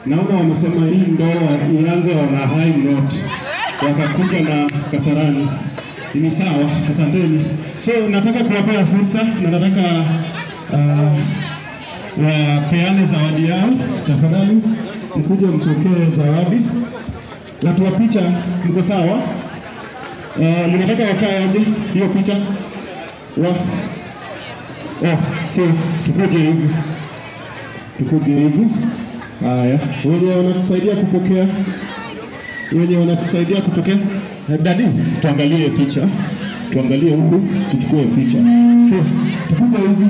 naona wamesema hii ndoa ianze on a high note, wakakuja na Kasarani. Ni sawa, asanteni. So nataka kuwapea fursa na nataka uh, wapeane zawadi yao. Tafadhali mkuje mpokee zawadi. Watu wa picha, mko sawa? Uh, mnataka wakae aje hiyo picha wa oh, so tukuje hivi, tukuje hivi. Haya, wenye wanatusaidia kupokea, wenye wanatusaidia kupokea, Eh, dadi, tuangalie picha, tuangalie huku, tuchukue picha. So tukuje hivi.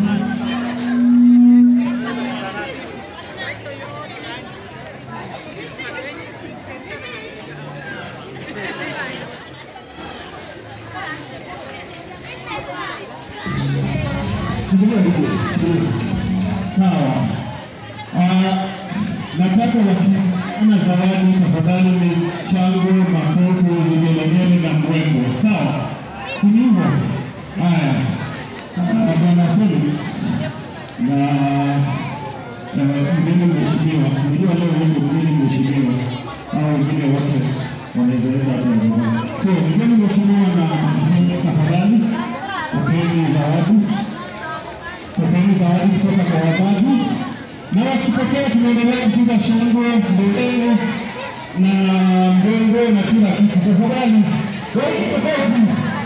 Shikilia ndugu, shikilia. Sawa. Ah, nataka wakiana zawadi tafadhali ni shangwe, makofi, vigelegele na mbwembwe. Sawa, si ni hivyo? Haya, Ah, bwana Felix na na mgeni mheshimiwa, unajua leo wewe ndio mgeni mheshimiwa, au wengine wote wanaweza enda hata nyumbani. So mgeni mheshimiwa na Felix, tafadhali pokeeni zawadi pokeeni zawadi kutoka kwa wazazi, na wakipokea tunaendelea kupiga shangwe, nderemo na mbwembwe na kila kitu. Tafadhali wakipokozi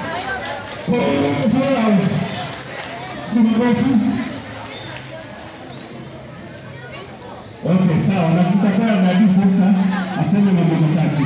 furaha kumakofi. Okay, sawa, na tutakuwa na fursa aseme mambo machache.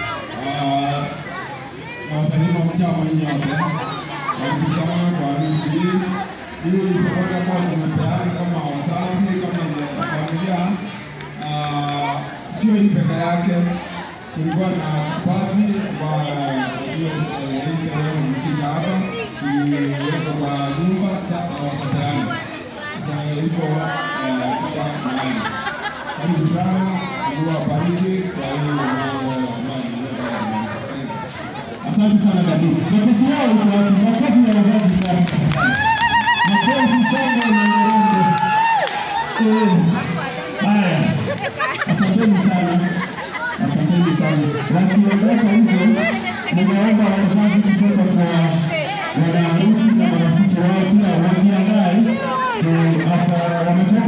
wasanii pamoja wenye wote walikutana kwa harusi hii. Hii ni safari ambayo tumepeana kama wazazi, kama familia. Ah, Sio hii peke yake, kulikuwa na pati ambayo hiyo hii sherehe imefika hapa, iliwekwa kwa nyumba wakapeana. Sasa hivyo eh, kwa mahali. Karibu sana, Mungu awabariki kwa hiyo mambo ambayo mmeleta. Asante sana dadi. Makofi yao iko wapi? Makofi ya wazazi iko wapi? Makofi, shangwe na nderemo. Eh, Haya, asanteni sana, asanteni sana. Wakiondoka hivyo, ninaomba wazazi kutoka kwa wanaharusi na marafiki wao pia wajiandae. Eh, hapa wametoka